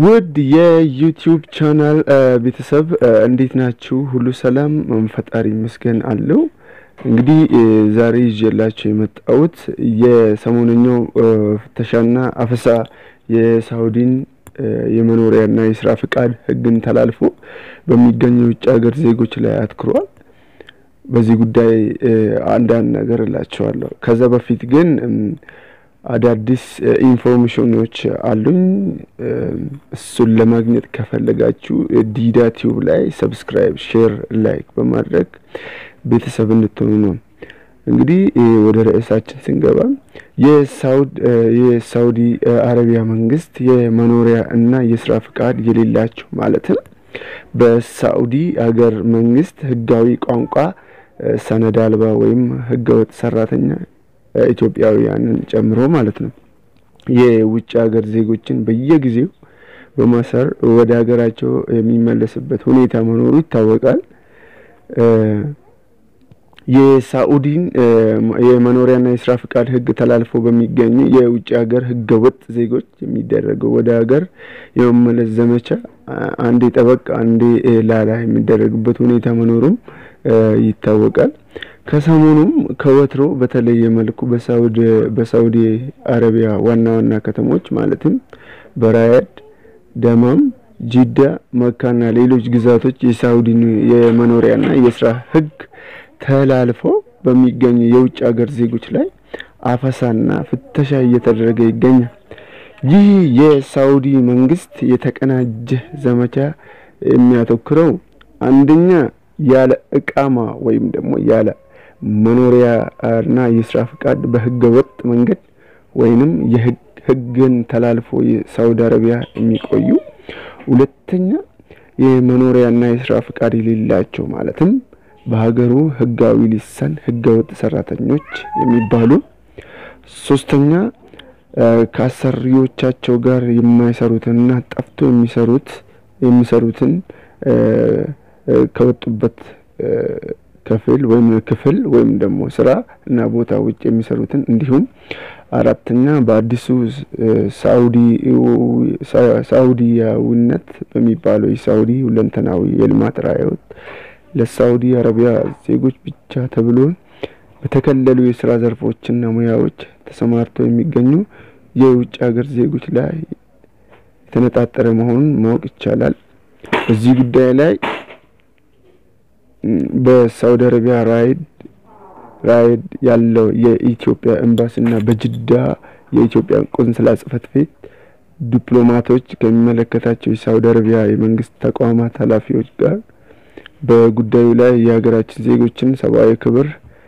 ውድ የዩቲዩብ ቻናል ቤተሰብ እንዴት ናችሁ? ሁሉ ሰላም? ፈጣሪ ይመስገን አለው። እንግዲህ ዛሬ ይዤላችሁ የመጣሁት የሰሞነኛው ፍተሻና አፈሳ የሳውዲን የመኖሪያና የስራ ፍቃድ ሕግን ተላልፎ በሚገኙ የውጭ ሀገር ዜጎች ላይ አትኩሯል። በዚህ ጉዳይ አንዳንድ ነገር እላቸዋለሁ። ከዛ በፊት ግን አዳዲስ ኢንፎርሜሽኖች አሉኝ። እሱን ለማግኘት ከፈለጋችሁ ዲዳ ቲዩብ ላይ ሰብስክራይብ፣ ሼር፣ ላይክ በማድረግ ቤተሰብ እንድትሆኑ ነው። እንግዲህ ወደ ርዕሳችን ስንገባ የሳውዲ አረቢያ መንግስት የመኖሪያ እና የስራ ፍቃድ የሌላቸው ማለትም በሳኡዲ ሀገር መንግስት ህጋዊ ቋንቋ ሰነድ አልባ ወይም ህገወጥ ሰራተኛ ኢትዮጵያውያንን ጨምሮ ማለት ነው የውጭ ሀገር ዜጎችን በየጊዜው በማሰር ወደ ሀገራቸው የሚመለስበት ሁኔታ መኖሩ ይታወቃል። የሳኡዲን የመኖሪያና የስራ ፍቃድ ህግ ተላልፎ በሚገኙ የውጭ ሀገር ህገ ወጥ ዜጎች የሚደረገው ወደ ሀገር የመመለስ ዘመቻ አንዴ ጠበቅ አንዴ ላላ የሚደረግበት ሁኔታ መኖሩም ይታወቃል። ከሰሞኑም ከወትሮ በተለየ መልኩ በሳውዲ አረቢያ ዋና ዋና ከተሞች ማለትም በራያድ፣ ደማም፣ ጂዳ፣ መካና ሌሎች ግዛቶች የሳውዲን የመኖሪያና የስራ ህግ ተላልፎ በሚገኙ የውጭ ሀገር ዜጎች ላይ አፈሳና ፍተሻ እየተደረገ ይገኛል። ይህ የሳውዲ መንግስት የተቀናጀ ዘመቻ የሚያተኩረው አንደኛ ያለ እቃማ ወይም ደግሞ ያለ መኖሪያ እና የስራ ፍቃድ በህገ ወጥ መንገድ ወይንም የህግን ተላልፎ የሳውዲ አረቢያ የሚቆዩ፣ ሁለተኛ የመኖሪያና የስራ ፍቃድ የሌላቸው ማለትም በሀገሩ ህጋዊ ሊሰን ህገ ወጥ ሰራተኞች የሚባሉ፣ ሶስተኛ ከአሰሪዎቻቸው ጋር የማይሰሩትንና ጠፍቶ የሚሰሩት የሚሰሩትን ከወጡበት ክፍል ወይም ክፍል ወይም ደግሞ ስራ እና ቦታ ውጭ የሚሰሩትን እንዲሁም አራተኛ በአዲሱ ሳኡዲያዊነት በሚባለው የሳኡዲ ሁለንተናዊ የልማት ራዕዮት ለሳኡዲ አረቢያ ዜጎች ብቻ ተብሎ በተከለሉ የስራ ዘርፎችና ሙያዎች ተሰማርተው የሚገኙ የውጭ ሀገር ዜጎች ላይ የተነጣጠረ መሆኑን ማወቅ ይቻላል። በዚህ ጉዳይ ላይ በሳውዲ አረቢያ ራይድ ራይድ ያለው የኢትዮጵያ ኤምባሲና በጅዳ የኢትዮጵያ ቆንስላ ጽሕፈት ቤት ዲፕሎማቶች ከሚመለከታቸው የሳውዲ አረቢያ የመንግስት ተቋማት ኃላፊዎች ጋር በጉዳዩ ላይ የሀገራችን ዜጎችን ሰብአዊ ክብር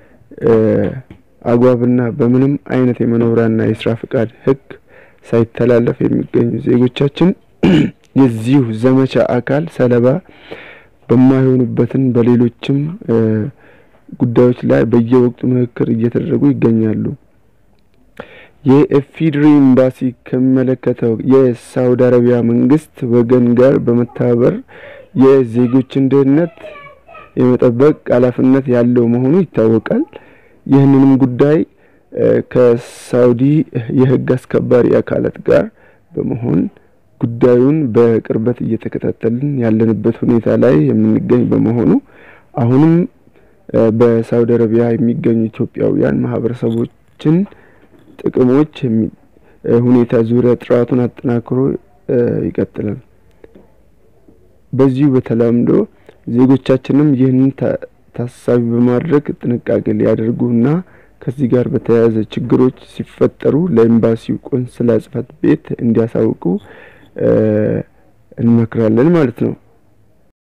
አግባብና በምንም አይነት የመኖሪያና የስራ ፍቃድ ሕግ ሳይተላለፍ የሚገኙ ዜጎቻችን የዚሁ ዘመቻ አካል ሰለባ በማይሆኑበትን በሌሎችም ጉዳዮች ላይ በየወቅቱ ምክክር እየተደረጉ ይገኛሉ። የኢፌዴሪ ኤምባሲ ከሚመለከተው የሳውዲ አረቢያ መንግስት ወገን ጋር በመተባበር የዜጎችን ደህንነት የመጠበቅ ኃላፊነት ያለው መሆኑ ይታወቃል። ይህንንም ጉዳይ ከሳውዲ የህግ አስከባሪ አካላት ጋር በመሆን ጉዳዩን በቅርበት እየተከታተልን ያለንበት ሁኔታ ላይ የምንገኝ በመሆኑ አሁንም በሳውዲ አረቢያ የሚገኙ ኢትዮጵያውያን ማህበረሰቦችን ጥቅሞች ሁኔታ ዙሪያ ጥራቱን አጠናክሮ ይቀጥላል። በዚሁ በተለምዶ ዜጎቻችንም ይህንን ታሳቢ በማድረግ ጥንቃቄ ሊያደርጉና ከዚህ ጋር በተያያዘ ችግሮች ሲፈጠሩ ለኤምባሲው ቆንስላ ጽሕፈት ቤት እንዲያሳውቁ እንመክራለን ማለት ነው።